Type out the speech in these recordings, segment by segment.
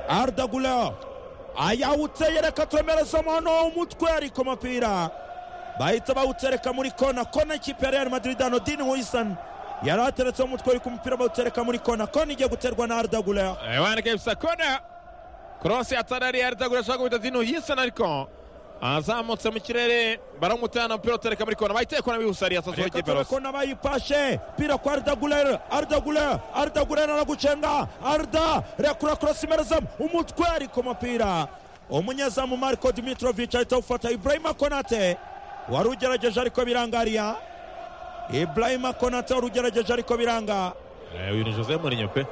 arudagureho ayawuteye reka twemerezamo noneho umutwe ariko umupira bahita bawutereka muri kona kona ikipe ya real madrid hano dini wisani yari ateretse umutwe ariko umupira bawutereka muri kona kona igiye guterwa na arudagureho abana kebisa kona korose atari ariyo arudagureho ashobora gukubita dini wisani ariko azamutse mu kirere baramutana umupira utereka muri kona bahita kona bihusariye asazeho reka ikipe rose turabona bayipashe pira kwa ardagurere ardagurere ardagurere aragucenga arda rekura kurasa imerezamo umutwe ariko umupira umunyezamu mariko dimitrovic ahita awufata ibrahima konate wari ugerageje ariko biranga ariya ibrahima konate wari ugerageje ariko biranga Eh, uyu ni jose murinyo pe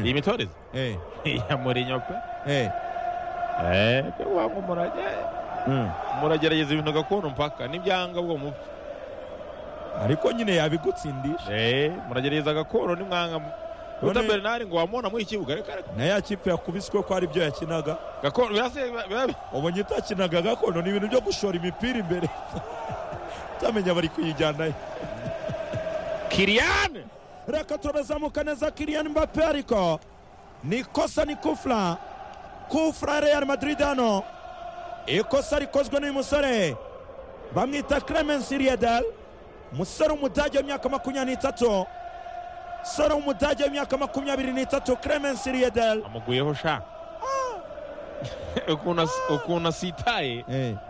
iyi mitoreze Eh, iya murinyo pe eh, Eh, pe wangu murage mm. muragerageza ibintu gakondo mpaka nibyanga bwo mupfa ariko nyine yabigutsindisha Eh, muragerageza gakondo nimwanga mu- Ruta None- Bernard ngo wamubona muri iki kibuga reka reka na ya kipe yakubiswe ko ari byo yakinaga gakondo birase biba- biba- ubonye itakinaga gakondo ni ibintu byo gushora imipira imbere utamenya bari kuyijyanayo Kylian reka turazamuka neza kiriyani mbappe ariko ni ikosa ni kufura kufura real madrid hano ikosa rikozwe n'uyu musore bamwita clemence riedel umusore w'umudage w'imyaka makumyabiri n'itatu umusore w'umudage w'imyaka makumyabiri n'itatu clemence riedel amuguyeho sha ukuntu as- ukuntu asitaye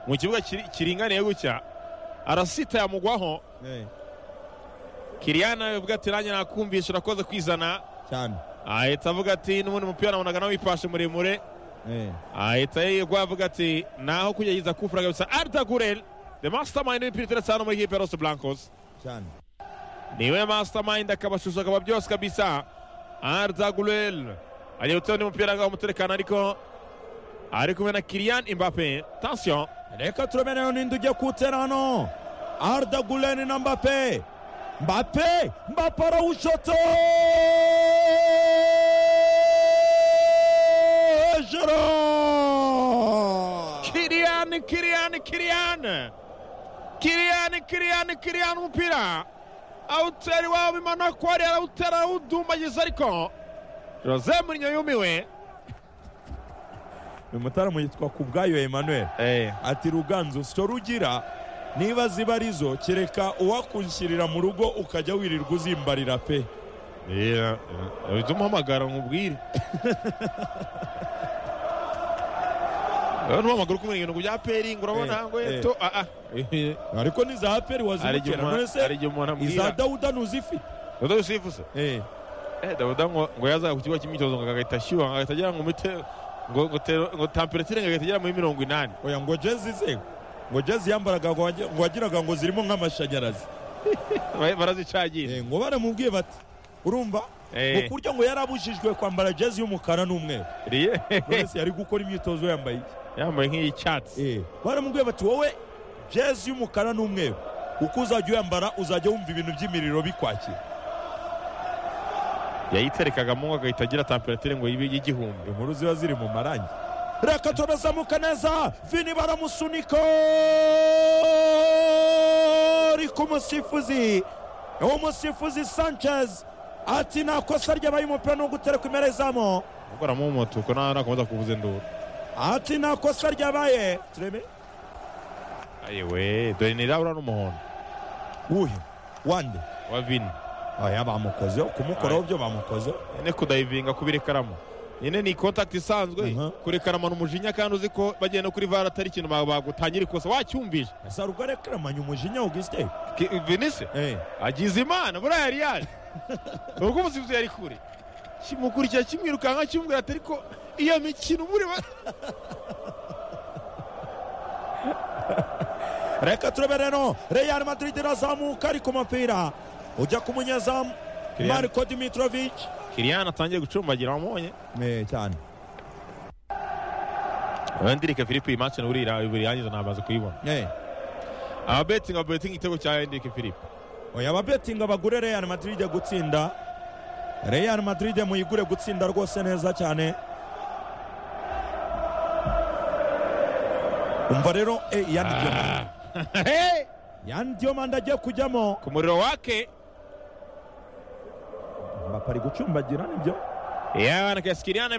mu kibuga kiri- kiringaniye gutya arasitaye amugwaho Kylian avuga ati nanjye nakumvisha urakoze kwizana cyane ahita avuga ati n'ubundi mupira nabonaga nawipashe muremure ahita yigwa avuga ati naho kugerageza kufura kabisa Arda Guler the mastermind w'imipira iteretse hano muri kipe ya Los Blancos cyane niwe mastermind akabashusha akaba byose kabisa Arda Guler agiye gutera undi mupira ngaho umuterekano ariko ari kumwe na Kylian Mbappe tension reka turameneyo n'indi ugiye kuwutera hano arda guleni na mbape mbape mbape arawushotse hejuru Kylian Kylian Kylian Kylian Kylian Kylian umupira awutera iwabo imana ko ari arawutera awudumbagiza ariko Jose Mourinho yumiwe uyu mutaramu yitwa ku bwayo emmanuel eh ati ruganzu sicyo rugira niba ziba arizo kereka uwakunshyirira mu rugo ukajya wirirwa uzimbarira pe Yeah, uhita umuhamagara nkubwire n'umuhamagara ukumenya ibintu bya peringi urabona Eh, ngo eh. eto aha ariko n'iza aperi hari igihe wazimukira none umuntu- hari se igihe umuntu iza amubwira dawuda ntuzifite dodo yusufu se Eh. eh dodo ngo ngo yaza ku kigo cy'imyitozo ngo agahita ashyuha ngo agahita agera ngo mite ngo ngo tero- ngo tamperetire ngo agahita agera muri mirongo inani oya ngo jezi ze ngo jezi yambaraga ngo wagi- ngo wagiraga ngo zirimo nk'amashanyarazi Ba- barazicagira Eh, ngo baramubwiye bati urumva ngo Eh, kurya ngo yarabujijwe kwambara jezi y'umukara n'umweru riye wese yari gukora imyitozo yambaye iki yambaye nk'iyicyatsi Eh, baramubwiye bati wowe jezi y'umukara n'umweru uko uzajya uyambara uzajya wumva ibintu by'imiriro bikwakira yayiterekagamo ngo agahita agira tamperetire ngo yibe igihumbi inkuru ziba ziri mu marangi reka turazamuka neza vini baramusunika ariko umusifuzi uwo musifuzi sanchez ati nta kosa ryabaye umupira ni ugutereka imerezamo ubwo aramumuta uko nta- nakomeza kuvuza induru ati nta kosa ryabaye turebe ayewe dore ni irabura n'umuhondo wuhe wande wa vini aya bamukozeho kumukoraho byo bamukozeho ene kudayivinga kubira ikaramu ene ni kontakiti isanzwe Mhm. kurekarama ni umujinya kandi uzi ko bagiye no kuri vara atari ikintu ba- bagutangira ikosa wacyumvise asa rugarekeramanya umujinya ugisite Ki- vinise agize imana buriya yari yaje ubwo umusifuzi yari kure kimukurikira kimwirukanka kimubwira ati ariko iyo mikino muri ba reka turebe rero real madrid irazamuka ariko umupira ujya ku munyezamu Kylian. marco dimitrovic kiriyana atangiye gucumbagira wamubonye cyane hendirike filipe iyi match buri yangiza ntabaze kuyibona ababetingi babetinga igitego cya hendirike filipe oya ababetinga bagure real madrid gutsinda real madrid muyigure gutsinda rwose neza cyane umva rero eh, Yan Diomande- Yan diomande agiye kujyamo ku muriro wake bapari gucumbagira nibyo yana kesikiriyana